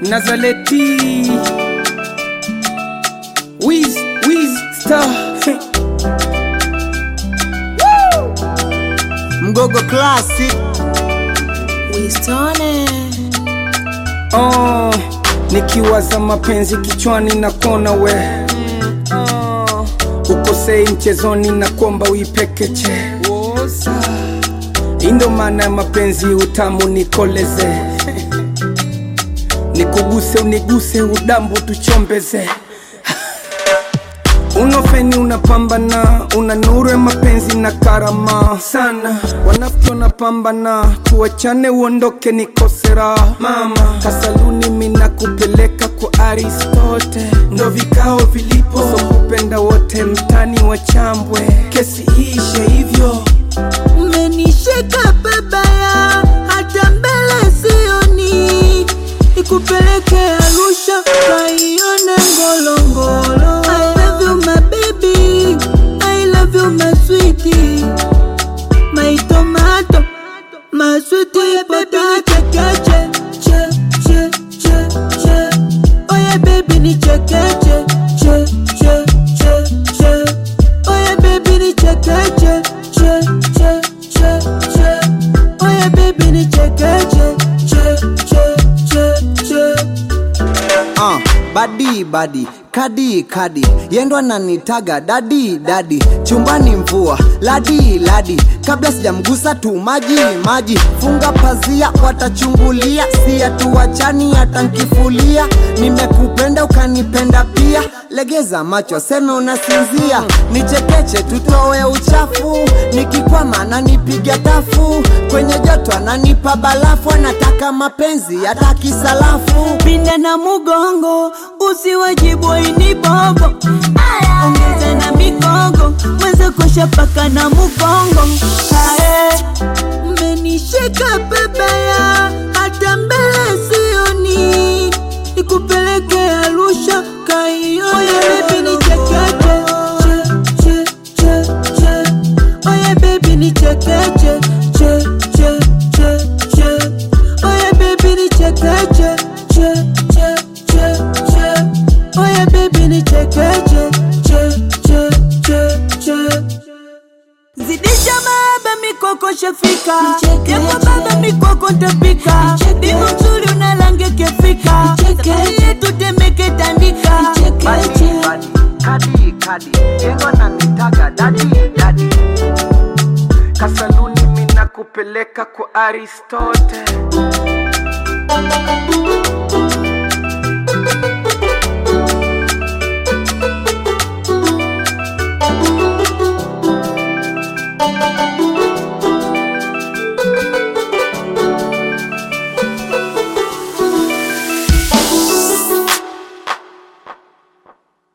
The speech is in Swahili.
Nazaleti Wiz, Wiz Star Woo! Mgogo Classic Wistone oh, nikiwaza mapenzi kichwani na kona we oh, ukosei mchezoni na kwamba uipekeche indo maana ya mapenzi utamu nikoleze nikuguse uniguse udambu tuchombeze unofeni unapambana una nuru ya mapenzi na karama sana wanafiki wanapambana tuachane uondoke nikosera mama kasaluni mina kupeleka kwa aristote ndo vikao vilipo so kupenda wote mtani wachambwe kesi iishe hivyo Mmenishika babaya hata mbele sioni Ikupeleke Arusha kaione ngolongolo I love you my baby I love you my sweetie My tomato My sweetie baby chekeche che che che che Oh yeah baby ni chekeche che che che che Oh yeah baby ni chekeche che che che che Oh yeah baby ni chekeche che che che che uh, badi badi kadi kadi yendwa nanitaga dadi dadi chumbani mvua ladi ladi kabla sijamgusa tu maji maji funga pazia watachungulia sia tuwachani hata nkifulia nimekupenda ukanipenda pia legeza macho seme unasinzia nichekeche tutoe uchafu nikikwama nanipiga tafu kwenye joto ananipa balafu anataka mapenzi hata kisalafu pinda na mugongo usiwajibu ini bobo ongeza na migongo mweze kosha paka na mugongo Ae. mmenishika babaya hata mbele sioni ikupeleke arusha kaione bebi ni chekeche che che che che oye bebi ni chekeche che che che che oye bebi ni chekeche che che che che oye bebi ni chekeche che che che che zidisha baba mikoko shafika japo baba mikoko ntapika dimu mzuri unalange kefika safari yetu temeke tandika Badi, badi, kadi kadi yendwa nanitaga dadi dadi kasaluni mina kupeleka kwa aristote